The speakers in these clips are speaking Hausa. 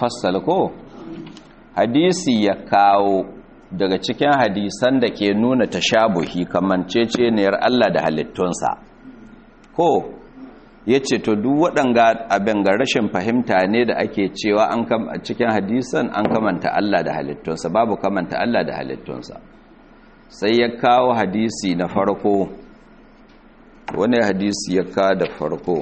mufassal ko hadisi ya kawo daga cikin hadisan da ke nuna tashabuhi kamanceceniyar Allah da halittunsa ko ya ce to duk waɗanga abin ga rashin fahimta ne da ake cewa an cikin hadisan an kamanta Allah da halittunsa babu kamanta Allah da halittunsa sai ya kawo hadisi na farko wani hadisi ya kawo da farko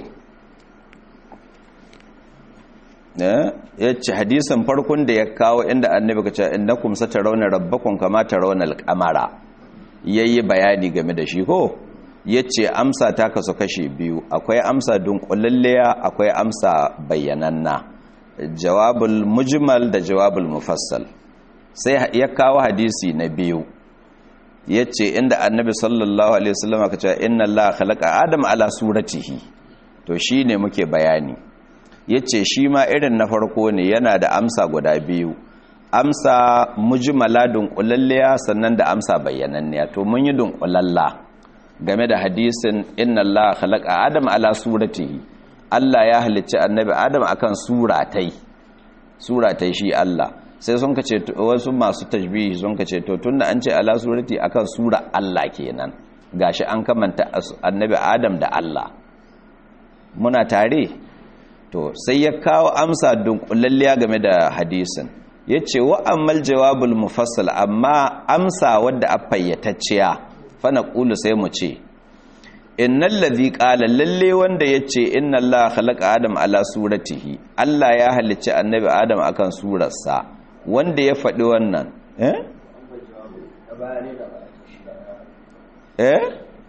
ya ce hadisan farkon da ya kawo inda annabi ka ce innakum satarawna rabbakum kama tarawna al-qamara yayi bayani game da shi ko yace amsa ta kasu kashe biyu akwai amsa dunkulalliya akwai amsa bayyananna jawabul mujmal da jawabul mufassal sai ya kawo hadisi na biyu yace inda annabi sallallahu alaihi wasallam ka ce inna allaha khalaqa adama ala suratihi to shine muke bayani ya ce shi ma irin na farko ne yana da amsa guda biyu amsa mujmala dunkulalliya sannan da amsa bayyananniya to mun yi dunkulalla game da hadisin inna Allah khalaqa adam ala suratihi Allah ya halicci annabi adam akan suratai suratai shi Allah sai sun kace wasu masu tajbihi sun kace to tunda an ce ala surati akan sura Allah kenan gashi an kamanta annabi adam da Allah muna tare to sai ya kawo amsa dunkulalliya game da hadisin ya ce wa ammal jawabul mufassal amma amsa wadda a fayyatacciya fana ƙulu sai mu ce innal ladhi qala lalle wanda yace inna allaha khalaqa adam ala suratihi Allah ya halicci annabi adam akan surarsa wanda ya faɗi wannan eh eh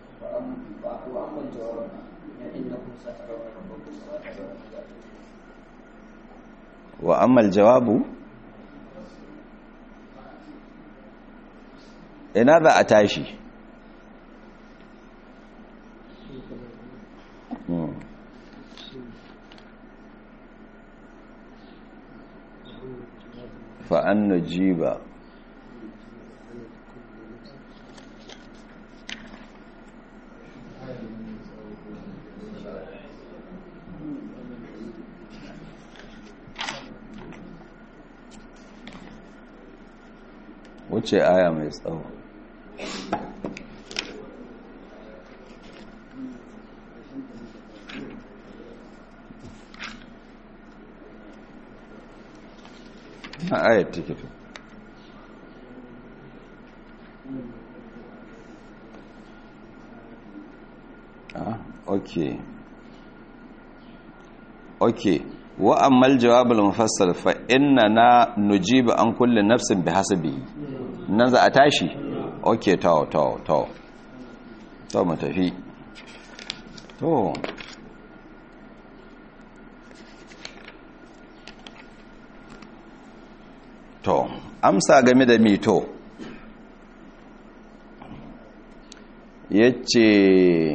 wa ammal jawabu ina za a tashi fa'an nujiba wuce aya mai tsawo na ayat tikito ah okay okay wa ammal jawabul mufassal fa inna na nujibu an kulli nafsin bihasabihi nan za a tashi okay to to to to mu tafi to to amsa game da mito yace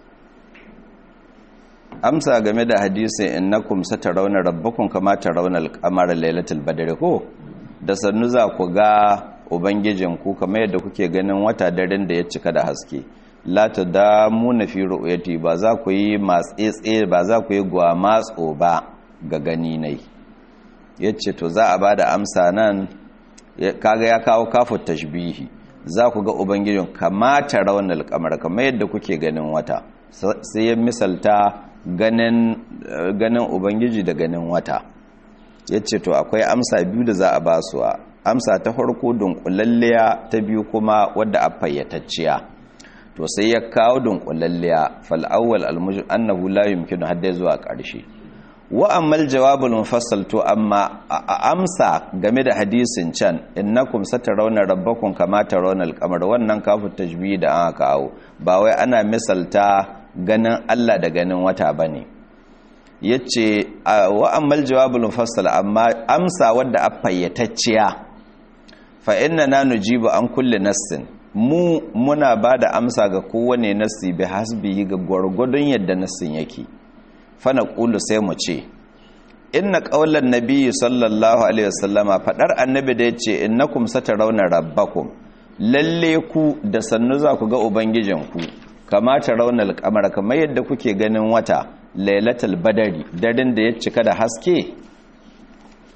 amsa game da hadisin innakum satarawna rabbakum kama tarawna al-qamara lailatul badri ko da sannu za ku ga ubangijinku kamar yadda kuke ganin wata daren da ya cika da haske la tadamuna fi ru'yati ba za ku yi matsetse ba za ku yi gwamatso ba ga gani nai yace to za a bada amsa nan kaga ya kawo kafu tashbihi za ku ga ubangijin kama tarawna al-qamara kamar yadda kuke ganin wata sai ya misalta ganin ganin ubangiji da ganin wata yace to akwai amsa biyu da za a ba su amsa ta farko dunkulalliya ta biyu kuma wadda a fayyatacciya to sai ya kawo dunkulalliya fal awwal al mujib annahu la yumkinu hadda zuwa ƙarshe wa ammal jawabul mufassal to amma a amsa game da hadisin can innakum satarawna rabbakum kama tarawna al-qamar wannan kafu tajbih da aka kawo ba wai ana misalta ganin Allah da ganin wata bane yace wa ammal jawabul mufassal amma amsa wadda a fayyatacciya fa inna na nujibu an kulle nassin mu muna ba da amsa ga kowane nassi bi hasbi ga gwargwadon yadda nassin yake fana ƙulu sai mu ce inna ƙaular nabi sallallahu alaihi wasallama faɗar annabi da ya ce innakum satarawna rabbakum lalle ku da sannu za ku ga ubangijinku kamata raunar kamar kamar yadda kuke ganin wata lailatul badari daren da ya cika da haske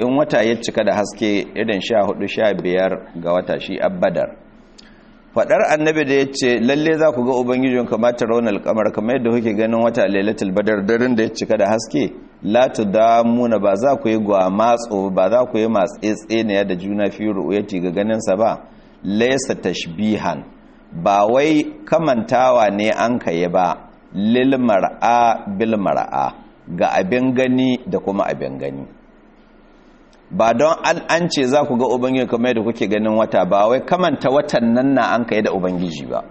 in wata ya cika da haske irin sha hudu sha biyar ga wata shi abbadar fadar annabi da ya ce lalle za ku ga ubangijin kamata raunar kamar kamar yadda kuke ganin wata lailatul badar daren da ya cika da haske la tudamuna ba za ku yi gwamatso ba za ku yi matsetse ne da juna fi ru'yati ga ganin sa ba laysa tashbihan ba wai kamantawa ne an kai ba lil mar'a bil mar'a ga abin gani da kuma abin gani ba don an ce za ku ga ubangiji kamar yadda kuke ganin wata ba wai kamanta watan nan na an kai da ubangiji ba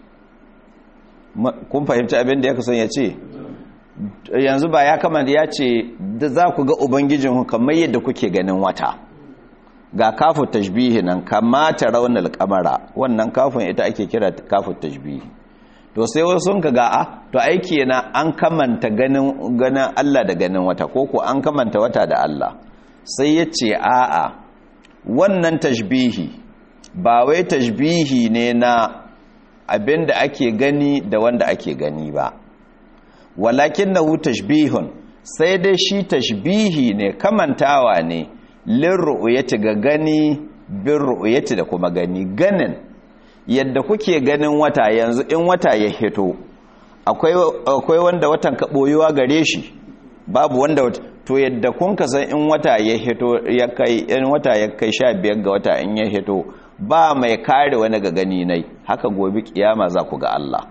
kun fahimci abin da ya kusan ya ce yanzu ba ya kamanta ya ce da za ku ga ubangijin kamar yadda kuke ganin wata ga kafu tashbihi nan kamata raunar kamara wannan kafin ita ake kira kafu tashbihi to sai wasu sun ka ga to aiki na an kamanta ganin ganin Allah da ganin wata ko ko an kamanta wata da Allah sai ya ce a'a wannan tashbihi ba wai tashbihi ne na abin da ake gani da wanda ake gani ba walakin na hu tashbihun sai dai shi tashbihi ne kamantawa ne lin ru'uyati ga gani bin ru'uyati da kuma gani ganin yadda kuke ganin wata yanzu in wata ya hito akwai wanda watan ka boyuwa gare shi babu wanda to yadda kun ka san in wata ya hito ya kai in wata ya kai sha biyar ga wata in ya hito ba mai kare wani ga gani nai haka gobe kiyama za ku ga Allah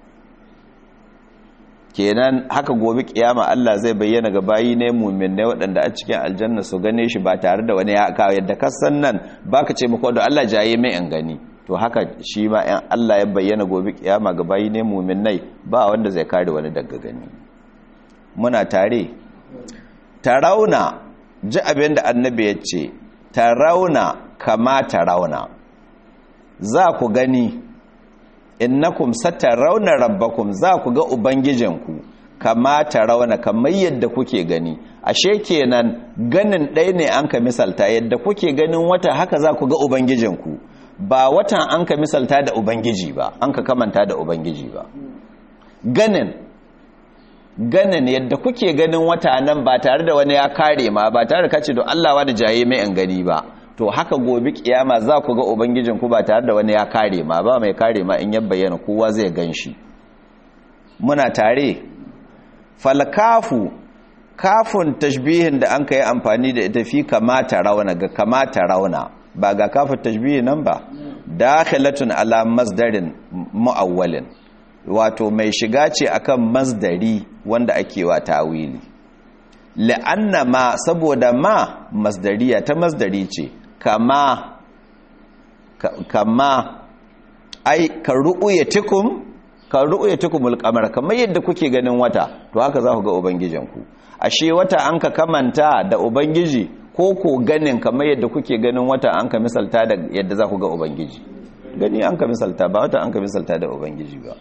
kenan haka gobe kiyama Allah zai bayyana ga bayi ne mu'minai waɗanda a cikin aljanna su gane shi ba tare da wani ya kawo yadda ka san nan baka ce muku da Allah jaye mai in gani to haka shi ma in Allah ya bayyana gobe kiyama ga bayi ne mu'minai ba wanda zai kare wani daga gani muna tare tarauna ji abin da annabi ya ce tarauna kama tarauna za ku gani innakum satarawna rabbakum za ku ga ubangijinku kama tarauna kamar yadda kuke gani ashe kenan ganin ɗaya ne an ka misalta yadda kuke ganin wata haka za ku ga ubangijinku ba watan an ka misalta da ubangiji ba an ka kamanta da ubangiji ba ganin ganin yadda kuke ganin wata nan ba tare da wani ya kare ma ba tare da kace don Allah wani jaye mai an gani ba to haka gobe kiyama za ku ga ubangijin ku ba tare da wani ya kare ma ba mai kare ma in ya bayyana kowa zai ganshi muna tare falkafu kafun tashbihin da an kai amfani da ita fi kamata rauna ga kamata rauna ba ga kafun tashbihi nan ba dakhilatun ala masdarin muawwalin wato mai shiga ce akan masdari wanda ake wa tawili la'anna ma saboda ma masdariya ta masdari ce kama kama ai ka ru'uyatikum ka ru'uyatikumul qamar kamar yadda kuke ganin wata to haka za ku ga ubangijinku ashe wata an ka kamanta da ubangiji ko ko ganin kamar yadda kuke ganin wata an ka misalta da yadda za ku ga ubangiji gani an ka misalta ba wata an ka misalta da ubangiji ba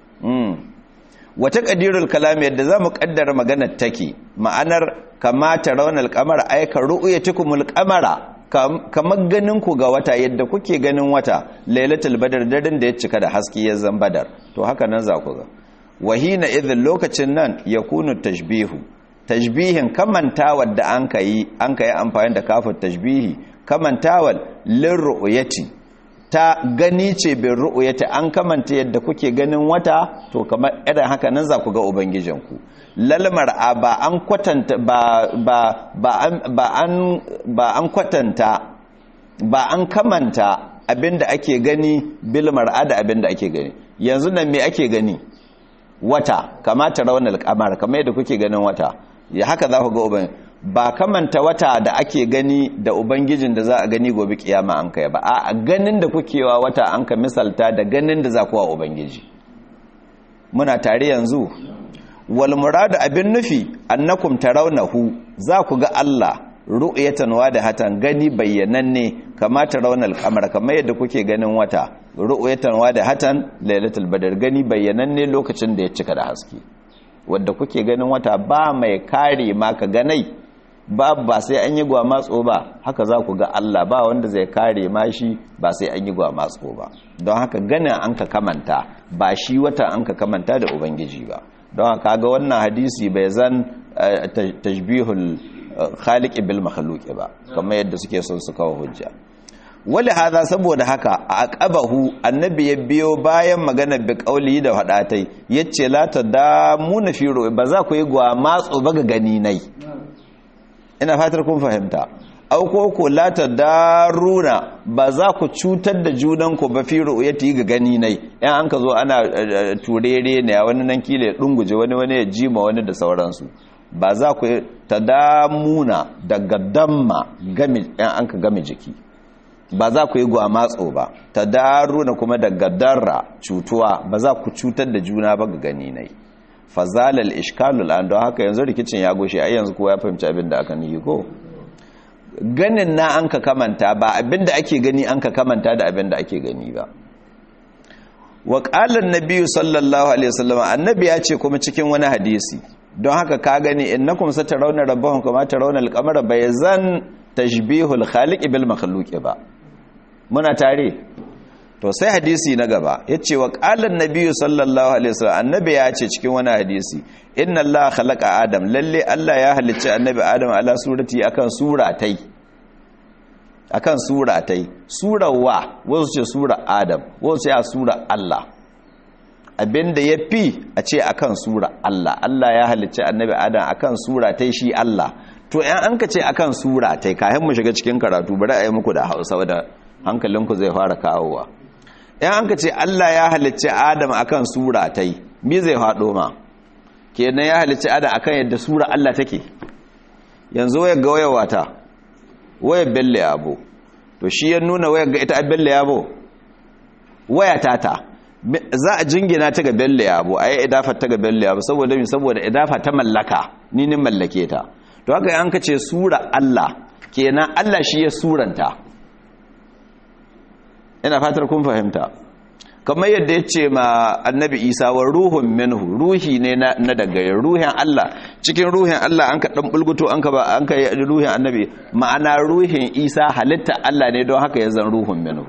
wata ƙadirul kalami yadda za mu ƙaddara maganar take ma'anar kamata raunar kamar aika ru'uya tukumul kamara kamar ganin ku ga wata yadda kuke ganin wata lailatul badar daren da ya cika da haske ya zan badar to haka nan za ku ga wahina idhin lokacin nan ya kunu tashbihu tashbihin kamantawar da an ka yi an ka yi amfani da kafin tashbihi kamantawar lin ru'uyati ta gani ce bin ru'uyati an kamanta yadda kuke ganin wata to kamar irin haka nan za ku ga ubangijinku lalmar a ba an kwatanta ba ba ba an ba an ba an kwatanta ba an kamanta abinda ake gani bil mar'a da abinda ake gani yanzu nan me ake gani wata kamata raunar kamar kamar yadda kuke ganin wata ya haka za ku ga ubangiji ba kamanta wata da ake gani da ubangijin da za a gani gobe kiyama an kai ba a ganin da kukewa wata an ka misalta da ganin da za kuwa ubangiji muna tare yanzu wal muradu abin nufi annakum tarawnahu za ku ga Allah ru'yatan hatan gani bayyananne kama tarawna al-qamar kamar yadda kuke ganin wata ru'yatan hatan lailatul badr gani bayyananne lokacin da ya cika da haske wanda kuke ganin wata ba mai kare maka ganai ba ba sai an yi gwamatso ba haka za ku ga Allah ba wanda zai kare ma shi ba sai an yi gwamatso ba don haka ganin an ka kamanta ba shi wata an ka kamanta da ubangiji ba don haka ga wannan hadisi bai zan tashbihul khaliqi bil makhluqi ba kamar yadda suke son su kawo hujja wali hada saboda haka a aqabahu annabi ya biyo bayan magana bi qauli da hadatai yace la tadamuna fi ru'ya ba za ku yi gwa matso ba ga gani nai ina fatar kun fahimta auko ko la tadaruna ba za ku cutar da junanku ba fi ru'yati ga gani nai yan an ka zo ana turere ne wani nan kile dunguje wani wani ya jima wani da sauransu ba za ku tadamuna daga damma gami yan an ka gami jiki ba za ku yi gwamatso ba tadaruna kuma daga darra cutuwa ba za ku cutar da juna ba ga gani nai fazalal ishkalul an don haka yanzu rikicin ya goshe ai yanzu kowa ya fahimci abin da aka niyi ko ganin na an ka kamanta ba abinda ake gani an ka kamanta da abinda ake gani ba wa qala an sallallahu alaihi wasallam annabi ya ce kuma cikin wani hadisi don haka ka gani innakum satarawna rabbakum kama tarawna al-qamara bayzan tashbihul khaliq bil makhluq ba muna tare to sai hadisi na gaba yace wa qala an sallallahu alaihi wasallam annabi ya ce cikin wani hadisi inna allaha khalaqa adam lalle allah ya halicci annabi adam ala surati akan suratai akan suratai surawa wasu ce sura adam wasu ce a sura allah abinda ya fi a ce akan sura allah allah ya halicci annabi adam akan suratai shi allah to yan an ka ce akan suratai kayan mu shiga cikin karatu bari a yi muku da hausa da hankalinku zai fara kawowa yan an ka ce allah ya halicci adam akan suratai mi zai faɗo ma kenan ya halicci adam akan yadda sura Allah take yanzu wayar ga wayar wata wayar belle yabo to shi ya nuna wayar ga ita belle yabo waya tata za a jingina ta ga belle yabo ayi idafa ta ga belle yabo saboda mi saboda idafa ta mallaka ni nin mallake ta to haka an ka ce sura Allah kenan Allah shi ya suranta ina fatar kun fahimta kamar yadda ya ce ma annabi isa wa ruhun minhu ruhi ne na daga ruhin Allah cikin ruhin Allah an ka dan bulguto an ka ba an ka ruhin annabi ma'ana ruhin isa halitta Allah ne don haka ya zan ruhun minhu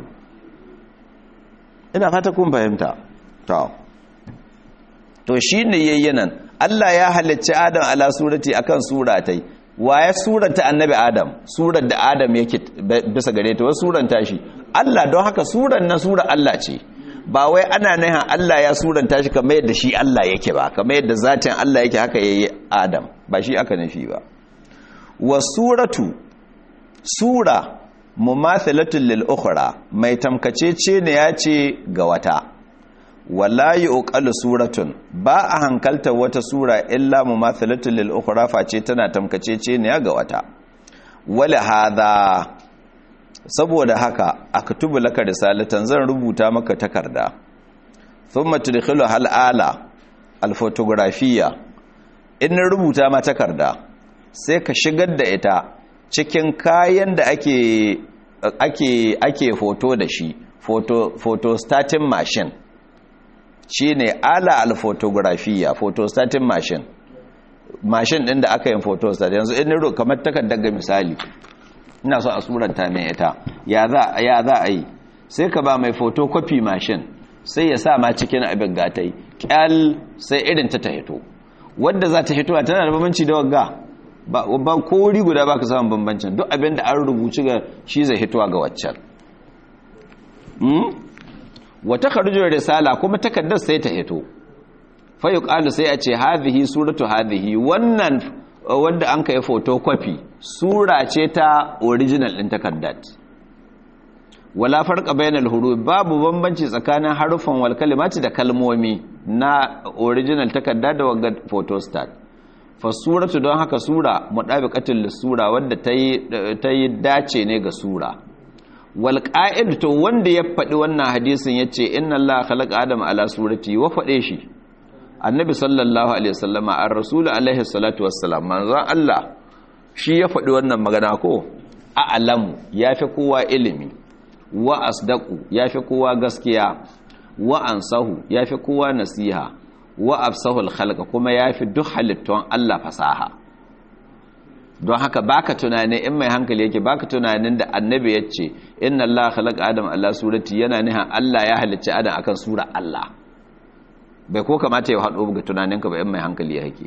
ina fata kun fahimta to to shine yayyanan Allah ya halicci Adam ala surati akan suratai ya suranta annabi Adam surar da Adam yake bisa gare ta wasu suranta shi Allah don haka suran na sura Allah ce ba wai ana nahin Allah ya suranta shi kamar yadda shi Allah yake ba kamar yadda zatin Allah yake haka yayi Adam ba shi aka nufi ba wa suratu sura mumathilatul lil ukhra mai tamkacece ne ya ce ga wata wala yuqalu suratun ba a hankalta wata sura illa mumathilatul lil ukhra face tana tamkacece ne ga wata wala hadha saboda haka aktubu laka risalatan zan rubuta maka takarda thumma tudkhilu hal ala al photographiya in rubuta ma takarda sai ka shigar da ita cikin kayan da ake ake ake foto da shi photo photostatin machine shine ala al photographiya photostatin machine machine din da aka yin photostat yanzu in ro kamar takardar ga misali ina so a suranta mai ita ya za a yi sai ka ba mai photocopy machine sai ya sa ma cikin abin gatai kyal sai irin ta ta hito wadda za ta hito tana da bambanci da wagga ba ko wuri guda ba ka samun bambancin duk abin da an rubuci ga shi zai hitowa ga waccan wata karjuwar risala kuma takardar sai ta hito fayu ƙalu sai a ce hadhihi suratu hadhihi wannan wadda an ka yi photocopy sura ce ta original ɗin takardar wala farka bainal huruf babu bambanci tsakanin harufan wal kalimati da kalmomi na original takarda da wagga photostat fa suratu don haka sura mudabiqatul lisura wadda ta yi dace ne ga sura wal qa'id to wanda ya faɗi wannan hadisin yace inna allaha khalaqa adama ala surati wa faɗe shi annabi sallallahu alaihi wasallama ar rasul alaihi salatu wassalam manzon Allah shi ya faɗi wannan magana ko a'lamu yafi kowa ilimi wa asdaqu yafi kowa gaskiya wa ansahu yafi kowa nasiha wa afsahu al kuma yafi duk halittun Allah fasaha don haka baka tunani in mai hankali yake baka tunanin da annabi yace inna Allah khalaqa adam ala surati yana nihan Allah ya halicci adam akan sura Allah bai ko kamata ya haɗo ga tunaninka ba in mai hankali yake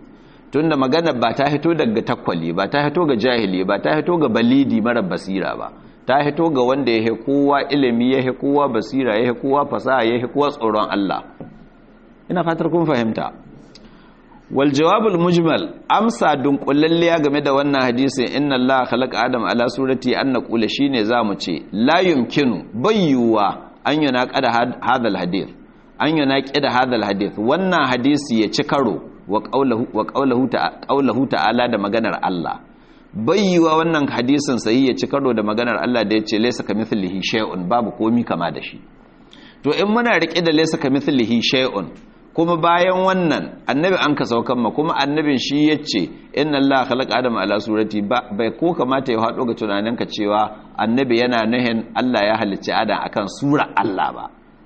tunda magana ba ta hito daga takwali ba ta hito ga jahili ba ta hito ga balidi mara basira ba ta hito ga wanda ya kowa ilimi ya kowa basira ya kowa fasaha ya kowa tsoron Allah ina fatar kun fahimta wal jawabul mujmal amsa dunkulalliya game da wannan hadisin inna Allah khalaqa adam ala surati an naqula shine zamu ce la yumkinu bayyuwa an yunaqada hadal hadith an yunaqida hadal hadith wannan hadisi ya ci karo wa qawluhu wa qawluhu ta'ala da maganar Allah bayyuwa wannan hadisin sai ya ci karo da maganar Allah da yace laysa kamithlihi shay'un babu komi kama da shi to in muna rike da laysa kamithlihi shay'un kuma bayan wannan annabi an ka saukan ma kuma annabin shi ya ce inna Allah khalaqa adam ala surati bai ko kamata ya haɗo ga tunaninka cewa annabi yana nuhin Allah ya halicci adam akan sura Allah ba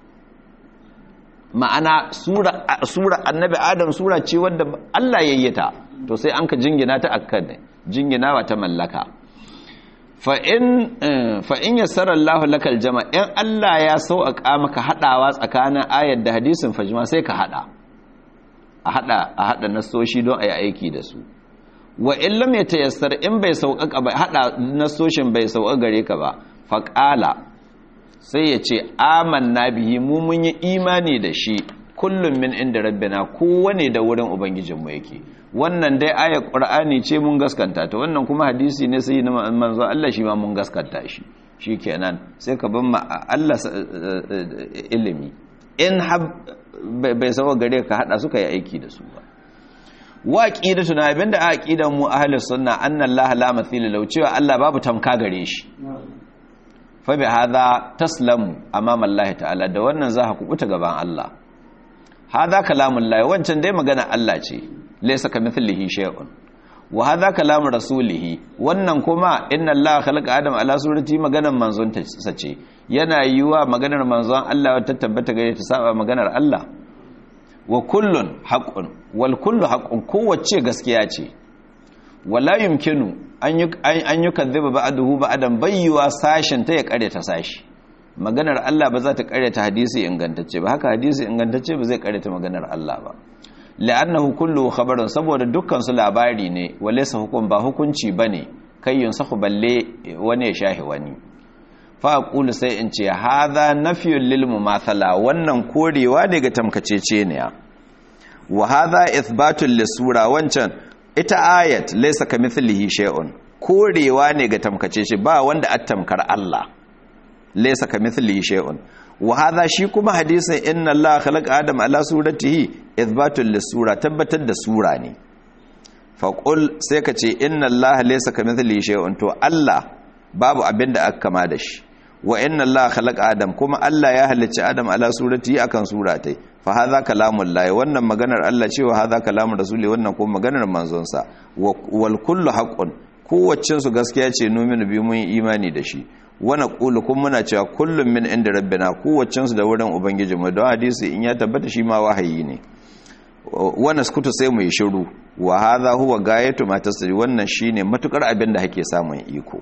ma'ana sura sura annabi adam sura ce wadda Allah yayyata to sai an ka jingina ta akkan jinginawa ta mallaka fa in fa in yassara Allah lakal jama in Allah ya sauƙa maka hadawa tsakanin ayar da hadisin fajma sai ka hada a hada a hada nasoshi don ayi aiki da su wa in lam yatayassar in bai sauƙaƙa ba hada nasoshin bai sauƙa gare ka ba fa qala sai ya ce amanna bihi mu mun yi imani da shi kullum min inda rabbina kowane da wurin ubangijinmu yake wannan dai ayar qur'ani ce mun gaskanta ta wannan kuma hadisi ne sai na manzo Allah shi ma mun gaskanta shi shikenan sai ka ban ma Allah ilimi in bai sawa gare ka hada suka yi aiki da su ba wa aqidatu na abinda aqidan mu ahlus sunna anna Allah la mathila law cewa Allah babu tamka gare shi fa bi hadha taslamu amama Allah ta'ala da wannan za ka kubuta gaban Allah hadha kalamullah wancan dai magana Allah ce laysa kamithlihi shay'un wa hadha kalamu rasulih wannan kuma inna allaha khalaqa adam ala surati maganar manzon ta sace yana yiwa maganar manzon Allah ta tabbata gare ta saba maganar Allah wa kullun haqqun wal kullu haqqun kowace gaskiya ce wala yumkinu an yi an yukadhiba ba'dahu ba'dan bayyuwa sashin ta ya kare ta sashi maganar Allah ba za ta kare ta hadisi ingantacce ba haka hadisi ingantacce ba zai kare ta maganar Allah ba la'annahu kullu khabarun saboda dukkan su labari ne walaysa hukum ba hukunci bane kai yunsahu balle wani ya shahi wani fa aqulu sai in ce hadha nafyun lil mumathala wannan korewa ne ga tamkacece ne wa hadha ithbatun lisura wancan ita ayat laysa kamithlihi shay'un korewa ne ga tamkacece ba wanda attamkar Allah laysa kamithlihi shay'un wa hadha shi kuma hadisin inna allaha khalaqa adam ala suratihi ithbatul lisura tabbatar da sura ne fa qul sai ka ce inna allaha laysa kamithlihi shay'un to allah babu abinda aka kama da shi wa inna allaha khalaqa adam kuma allah ya halicci adam ala suratihi akan suratai fa hadha kalamul lahi wannan maganar allah ce wa hadha kalamur rasuli wannan kuma maganar manzon sa wal kullu haqqun kowaccin su gaskiya ce nominu bi mun imani da shi wani ƙulu kun muna cewa kullum min inda rabbina kowacensu da wurin ubangijinmu don hadisi in ya tabbata shi ma wahayi ne wani skutu sai mu yi shiru wa haza huwa gayatu ma tasiri wannan shine matukar abin da hake samun iko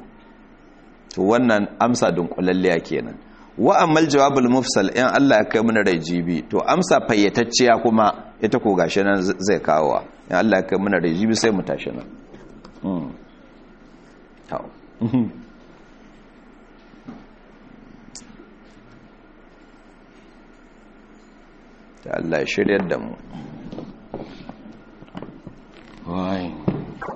to wannan amsa dunkulalliya kenan wa ammal jawabul mufsal in Allah ya kai mana rai jibi to amsa fayyatacciya kuma ita ko gashi nan zai kawo in Allah ya kai mana rai jibi sai mu tashi nan ta Allah ya shiryar da mu wai